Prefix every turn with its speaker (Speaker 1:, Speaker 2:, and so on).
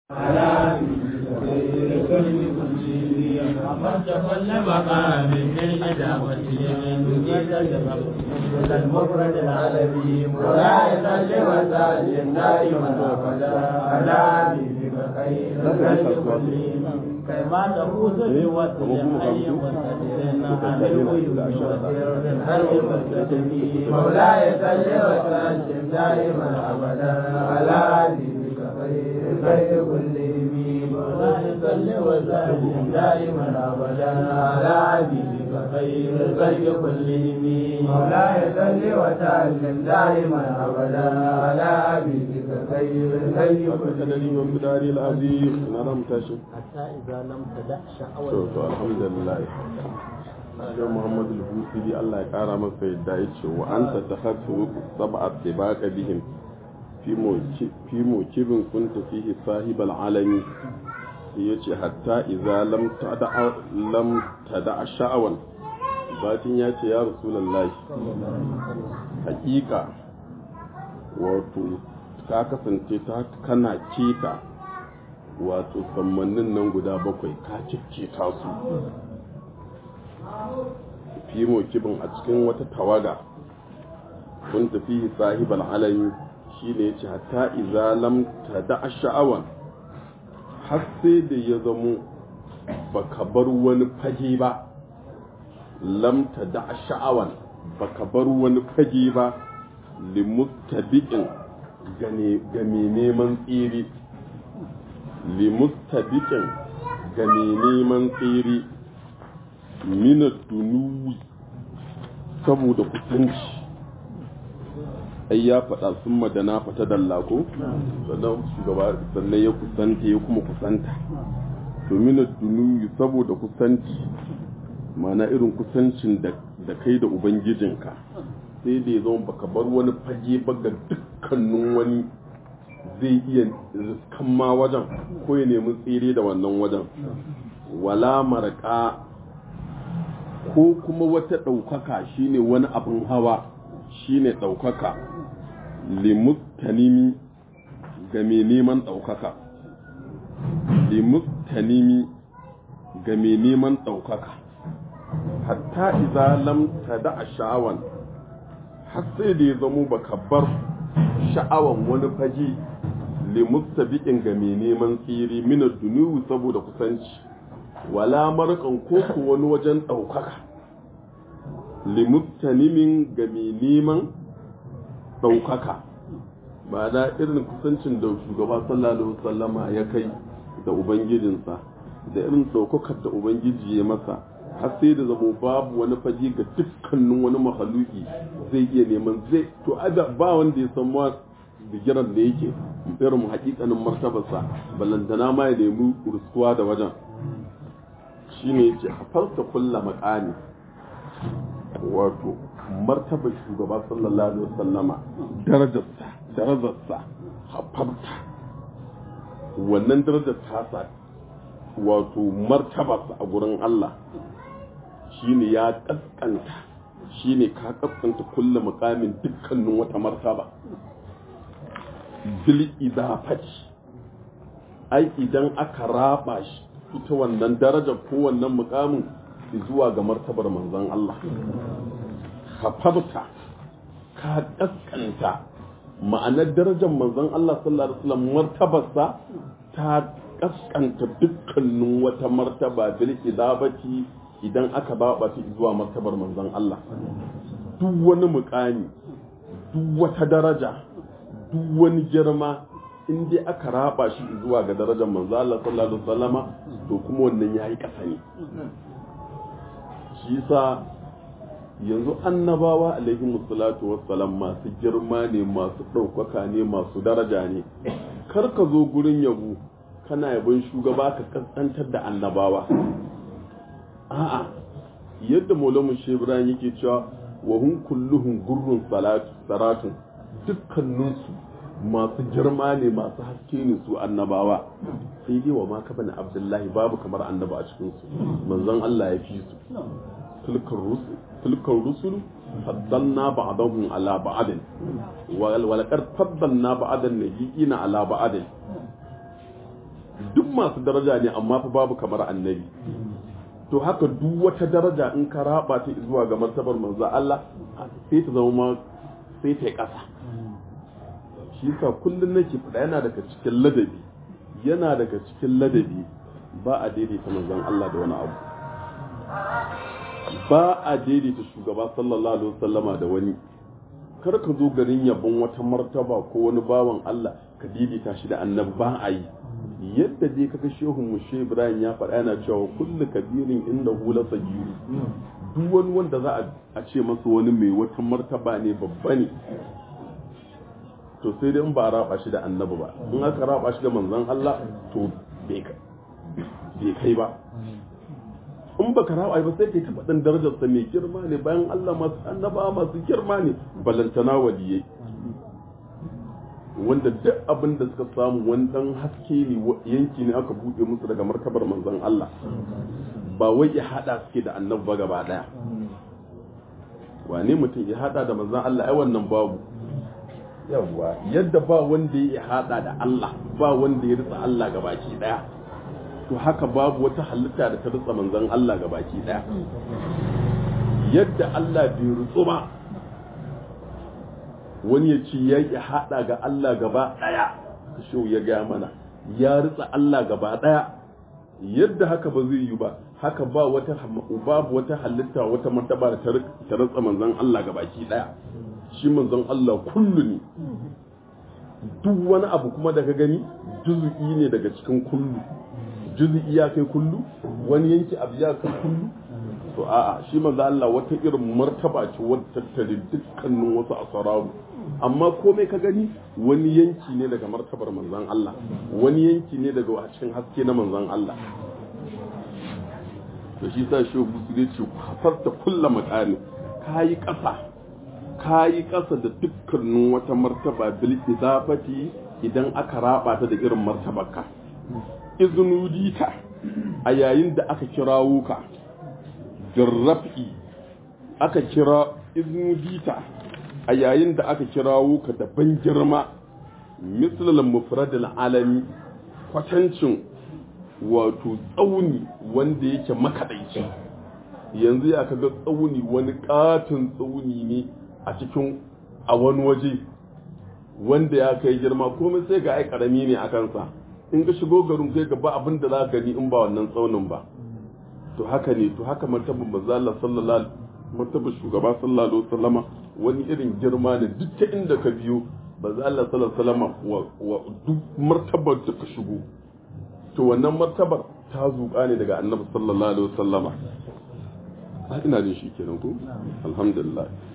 Speaker 1: أمرت كل مقام بالإجابة نجيت المفرد العالمي ولا يصلي وسلم دائما أبدا على حبيبك خير الخلق كلهم كما تفوز بوصل حي وسدر عن الغيوب وسر الخلق والكتب مولاي صل وسلم دائما أبدا على حبيبك خير الخلق كلهم مولاي صل وسلم دائما أبدا على حبيبك خير الخلق كلهم مولاي صل وسلم دائما أبدا على حبيبك خير الخلق
Speaker 2: kadari wa bidari al-azim na ram tashi
Speaker 1: حتى إذا لم تدع شعوة
Speaker 2: to to alhamdulillah sai Muhammad al-Busiri Allah ya kara masa yadda ya ce wa anta takhatu sab'a tibaka bihim fi moki fi mokibin kunta fihi sahib al-alami ya ce hatta idza lam tada lam tada sha'awan batin ya ce ya rasulullahi hakika wato ka kasance ta kana keta wato sammannin nan guda bakwai ka cikkita su fimo kibin a cikin wata tawaga kun tafi sahibal alami shine yace hatta idza lam tada sha'awan har sai da ya zamo baka bar wani fage ba lam tada sha'awan baka bar wani fage ba limuttabi'in ga mai neman tsiri limuttabi'in ga mai neman tsiri minat dunuwi saboda kusanci ai ya faɗa sun madana fata dallako sannan shugaba sannan ya kusanta ya kuma kusanta to minat dunuwi saboda kusanci mana irin kusancin da kai da ubangijinka sai da ya zama baka bar wani fage ba ga dukkanin wani zai iya riskan ma wajen ko ya nemi tsere da wannan wajen wala maraka ko kuma wata ɗaukaka shine wani abin hawa shine ɗaukaka limutanimi ga mai neman ɗaukaka limutanimi ga mai neman ɗaukaka hatta iza lam tada a sha'awan har sai da ya zamo baka bar sha'awan wani faji limustabiqin ga mai neman tsiri min dunuwi saboda kusanci wala marqan ko ko wani wajen daukaka limustanimin ga mai neman daukaka ba da irin kusancin da shugaba sallallahu alaihi wasallama ya kai da ubangijinsa da irin daukakar da ubangiji ya masa har sai da zamo babu wani faji ga dukkanin wani mahaluki zai iya neman zai to ada ba wanda ya san ma bigiran da yake irin hakikanin martabarsa ballantana ma ya nemi ruskuwa da wajen shine yace hafarta kulla makani wato martabar shugaba sallallahu alaihi wasallama darajarsa darajarsa hafarta wannan darajar tasa wato martabarsa a gurin Allah shine ya kaskanta shine ka kaskanta kulle mukamin dukkanin wata martaba bil idafati ai idan aka raba shi ita wannan darajar ko wannan mukamin zuwa ga martabar manzon Allah hafarta ka kaskanta ma'anar darajar manzon Allah sallallahu alaihi wasallam martabarsa ta kaskanta dukkanin wata martaba bil idabati idan aka baba shi zuwa martabar manzon Allah duk wani mukami duk wata daraja duk wani girma in dai aka raba shi zuwa ga darajar manzon Allah sallallahu alaihi wasallama to kuma wannan yayi kasa ne shi yasa yanzu annabawa alaihi musallatu wassalam masu girma ne masu ɗaukaka ne masu daraja ne kar ka zo gurin yabo kana yabon shugaba ka kaskantar da annabawa a'a yadda maulamu shebran yake cewa wa hun kulluhum gurrun salatu saratun dukkaninsu masu girma ne masu haske ne su annabawa sai dai wa ma ka bani abdullahi babu kamar annaba a cikin su manzon Allah ya fi su tilkar rusul tilkar rusul faddalna ba'dahum ala ba'd wa laqad faddalna ba'dan nabiyina ala ba'd masu daraja ne amma fa babu kamar annabi to haka duk wata daraja in ka raba ta zuwa ga martabar manzo Allah sai ta zama sai ta yi ƙasa shi yasa kullun nake faɗa yana daga cikin ladabi yana daga cikin ladabi ba a daidaita manzon Allah da wani abu ba a daidaita shugaba sallallahu alaihi wasallama da wani kar ka zo garin yabon wata martaba ko wani bawan Allah ka daidaita shi da annabi ba a yi yadda dai kaga shehu mushe Ibrahim ya faɗa yana cewa kullu kabirin inda hula sagiru duk wani wanda za a ce masa wani mai wata martaba ne babba ne to sai dai in ba a raba shi da annabi ba in aka raba shi da manzon Allah to bai kai ba in baka raba ba sai kai ta faɗin darajarsa mai girma ne bayan Allah masu annaba masu girma ne balantana waliyai wanda duk abin da suka samu wani dan haske ne yanki ne aka buɗe musu daga martabar manzon Allah ba wai ya hada suke da annabi ba gaba daya wane mutum ya hada da manzon Allah ai wannan babu yawa yadda ba wanda ya hada da Allah ba wanda ya ritsa Allah gabaki daya to haka babu wata halitta da ta ritsa manzon Allah gabaki daya yadda Allah bai rutsu ba wani ya ce ya yi hada ga Allah gaba daya shi ya ga mana ya ritsa Allah gaba daya yadda haka ba zai yi ba haka ba wata babu wata halitta wata martaba da ta ritsa manzon Allah gabaki daya shi manzon Allah kullu ne duk wani abu kuma da ka gani juzu'i ne daga cikin kullu juzu'i ya kai kullu wani yanki abu ya kai kullu to a'a shi manzon Allah wata irin martaba ce wadda tattare dukkanin wasu asararu amma komai ka gani wani yanki ne daga martabar manzon Allah wani yanki ne daga cikin haske na manzon Allah to shi sa shi musu ce kasarta kulla makani kayi kasa kayi ƙasa da dukkanin wata martaba bil idafati idan aka raba ta da irin martabarka iznudita a yayin da aka kirawo ka jarrafi aka kira iznudita a yayin da aka kirawo ka da ban girma mislal mufradil alami kwatancin wato tsauni wanda yake makadaici yanzu ya kaga tsauni wani katon tsauni ne a cikin a wani waje wanda ya kai girma komai sai ga ai karami ne a kansa in ka shigo garin sai ga ba abin da za ka gani in ba wannan tsaunin ba to haka ne to haka martaban manzo Allah sallallahu martaban shugaba sallallahu alaihi wasallama wani irin girma ne duk ta inda ka biyo manzo Allah sallallahu alaihi wasallama wa duk martabar da ka shigo to wannan martabar ta zuƙa ne daga annabi sallallahu alaihi wasallama ina jin shi kenan ko alhamdulillah